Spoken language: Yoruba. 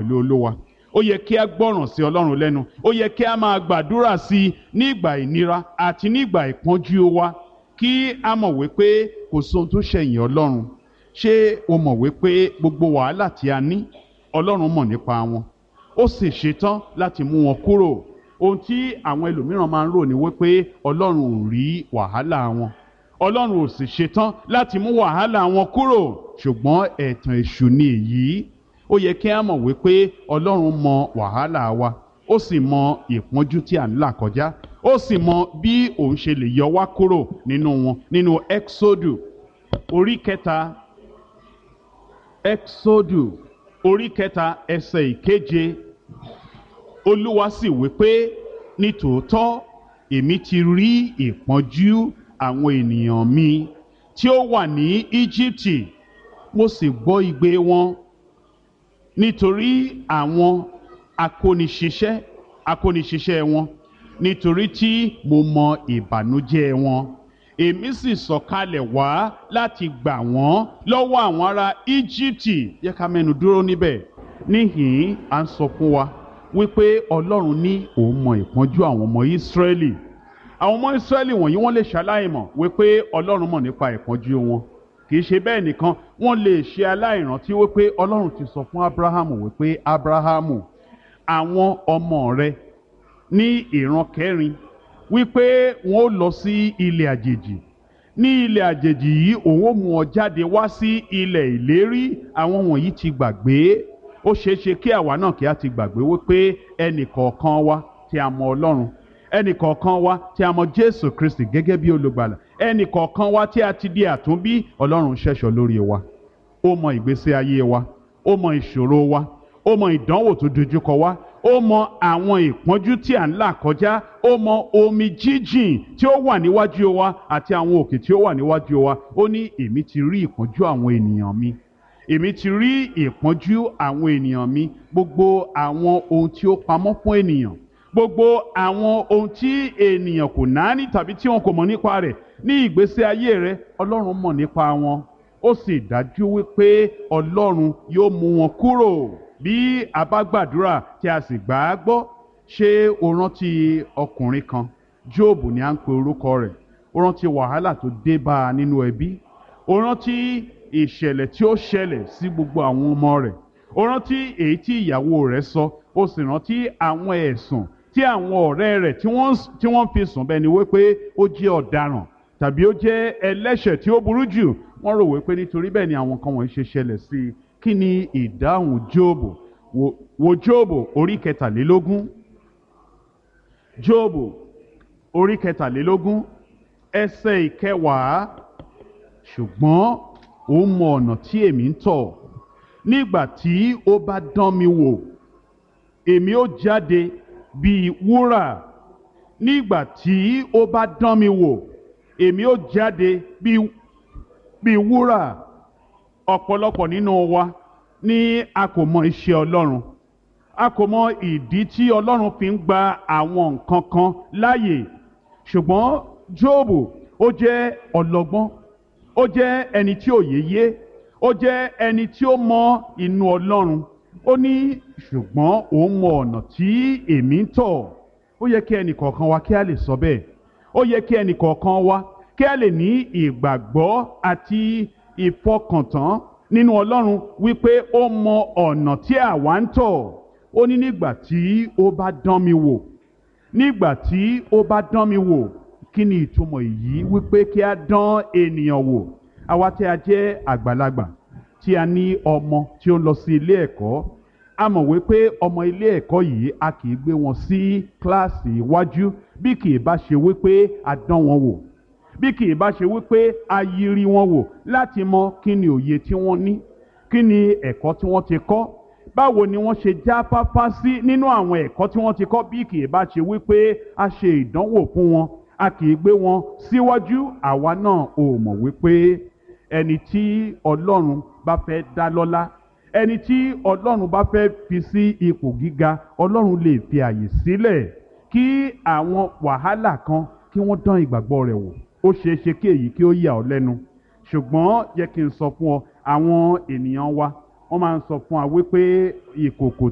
pẹ̀lú olówa ó yẹ kí a gbọ́ràn sí ọlọ́run lẹ́nu ó yẹ kí a máa gbàdúrà sí i nígbà ìnira àti nígbà ìpọ́njú wa kí a mọ̀ wípé kò sóhun tó ṣẹ̀yìn ọlọ́run ṣé o mọ̀ wípé gbogbo wàhálà tí a ní ọlọ́run mọ̀ nípa wọn ó sì ṣetán láti mú wọn kúrò ohun tí àwọn ẹlòmíràn máa ń rò ní wípé ọlọ́run ò rí wàhálà wọn ọlọ́run ò sì ṣetán láti mú wàhálà wọn kúrò ṣùgbọ́n ẹ̀tàn èṣù ni èyí ó yẹ kí a mọ̀ wípé ọlọ́run mọ wàhálà wa ó sì mọ ìpọ́njú tí à ń là kọjá ó sì mọ bí òun ṣe lè yọ wá kúrò nínú wọn nínú exodu orí kẹta exodu orí kẹta ẹsẹ̀ ìkeje olúwa sì wípé nítòótọ́ èmi ti rí ìpọ́njú àwọn ènìyàn mi tí ó wà ní íjíbítì mo sì gbọ́ igbe wọn nítorí àwọn akóniṣiṣẹ́ akóniṣiṣẹ́ wọn nítorí tí mo mọ ìbànújẹ́ wọn èmi sì sọ̀kalẹ̀ wá láti gbà wọ́n lọ́wọ́ àwọn ará íjíbítì yẹ ká mẹ́nu dúró níbẹ̀ níhìn-ín à ń sọ fún wa wípé ọlọ́run ní òun mọ ìpọ́njú àwọn ọmọ ìsírẹ́lì àwọn ọmọ ìsírẹ́lì wọ̀nyí wọ́n lè ṣaláìmọ̀ wípé ọlọ́run mọ̀ nípa ìpọ́njú wọn kì í ṣe bẹ́ẹ̀ nìkan wọ́n lè ṣe aláìrántí wípé ọlọ́run ti sọ fún abrahamu wípé abrahamu àwọn ọmọ rẹ ní ìran kẹrin wípé wọn ó lọ sí ilẹ̀ àjèjì ní ilẹ̀ àjèjì yìí òun ó mú ọ jáde wá sí ilẹ̀ ìlérí àwọn wọ̀nyí ti gbàgbé ó ṣeé ṣe kí àwa náà kí a ti gbàgbé wípé ẹnì kọ̀ọ̀kan wa tí a mọ ọlọ́run ẹnì kọ̀ọ̀kan wa tí a mọ jésù kristi gẹ́gẹ́ bí olùgbàlà ẹnì kọ̀ọ̀kan wa tí a ti di àtúnbí ọlọ́run ṣẹ̀ṣọ́ lórí wa ó mọ ìgbésí ayé wa ó mọ ìṣòro wa ó mọ ìdánwò tó dojúkọ wa ó mọ àwọn ìpọ́njú tí à ń là kọjá ó mọ omi jíjìn tí ó wà níwájú wa àti àwọn òkè tí ó wà níwájú wa ó ní èmi ti rí ìpọ́njú àwọn ènìyàn mi èmi ti rí ìpọ́njú àwọn ènìyàn mi gbogbo àwọn ohun tí ó pamọ́ fún ènìyàn gbogbo àwọn ohun tí ènìyàn kò náání tàbí tí wọn kò mọ̀ nípa rẹ̀ ní ìgbésí ayé rẹ̀ ọlọ́run mọ̀ nípa wọn ó sì dájú wípé ọlọ́run yóò mú wọn kúrò bí a bá gbàdúrà tí a sì gbà á gbọ́ ṣé o rántí ọkùnrin kan jóòbù ni à ń pe orúkọ rẹ̀ o rántí wàhálà tó dé bá a nínú ẹbí o rántí ìṣẹ̀lẹ̀ tí ó ṣẹlẹ̀ sí gbogbo àwọn ọmọ rẹ̀ o rántí èyí tí ìyàwó rẹ̀ sọ o sì rántí àwọn ẹ̀sùn tí àwọn ọ̀rẹ́ rẹ̀ tí wọ́n fi sùn bẹ́ẹ̀ ni wípé ó jẹ́ ọ̀daràn tàbí ó jẹ́ ẹlẹ́ṣẹ̀ tí ó burú jù wọ́n rò wípé nítorí bẹ́ẹ̀ ni àwọn kan wọ̀nyí ṣe ṣẹlẹ̀ sí i kí ni ìdáhùn jóòbù wo jóòbù orí kẹtàlélógún jóòbù orí kẹtàlélógún ẹsẹ̀ ìkẹwàá ṣùgbọ́n ó mọ ọ̀nà tí èmi ń tọ̀ nígbà tí ó bá dán mi wò èmi ó jáde bíi wúrà nígbà tí ó bá dán mi wò èmi ó jáde bíi bíi wúrà ọ̀pọ̀lọpọ̀ nínú wa ní a kò mọ iṣẹ́ Ọlọ́run a kò mọ ìdí tí Ọlọ́run fi ń gba àwọn nǹkan kan láàyè ṣùgbọ́n Jóòbù ó jẹ́ ọlọ́gbọ́n ó jẹ́ ẹni tí òye yé ó jẹ́ ẹni tí ó mọ inú Ọlọ́run ó ní ṣùgbọ́n òun mọ ọ̀nà tí èmi ń tọ̀ ó yẹ kí ẹnì kọ̀ọ̀kan wa kí a lè sọ bẹ́ẹ̀ ó yẹ kí ẹnì kọ̀ọ̀kan wa kí a lè ní ìgbàgbọ́ àti ìfọkàntán nínú Ọlọ́run wípé ó mọ ọ̀nà tí àwa ń tọ̀ ó ní nígbà tí ó bá dán mi wò nígbà tí ó bá dán mi wò kí ni ìtumọ̀ èyí wípé kí a dán ènìyàn wò àwa tí a jẹ́ àgbàlagbà tí a ní ọmọ tí ó ń lọ sí ilé ẹ̀kọ́ a mọ̀ wípé ọmọ ilé ẹ̀kọ́ yìí a kì í gbé wọn sí kíláàsì iwájú bí kì í bá ṣe wípé a dán wọn wò bí kì í bá ṣe wípé a yiri wọn wò láti mọ kí ni òye tí wọ́n ní kí ni ẹ̀kọ́ tí wọ́n ti kọ́ báwo ni wọ́n ṣe jáfáfá sí nínú àwọn ẹ̀kọ́ tí wọ́n ti kọ́ bí kì í bá ṣe wípé a ṣe ìdánwò fún wọn a kì í gbé wọn síwájú àwa náà ò mọ̀ wípé ẹni tí Ọlọ́run bá fẹ́ dá lọ́lá ẹni tí Ọlọ́run bá fẹ́ fi sí ipò gíga Ọlọ́run lè fi àyè sílẹ̀ kí àwọn wàhálà kan kí wọ́n dán ìgbàgbọ́ rẹ̀ wò ó ṣeé ṣe kí èyí kí ó yà ọ́ lẹ́nu ṣùgbọ́n yẹ kí n sọ fún ọ àwọn ènìyàn wa wọ́n máa ń sọ fún wa wípé ìkòkò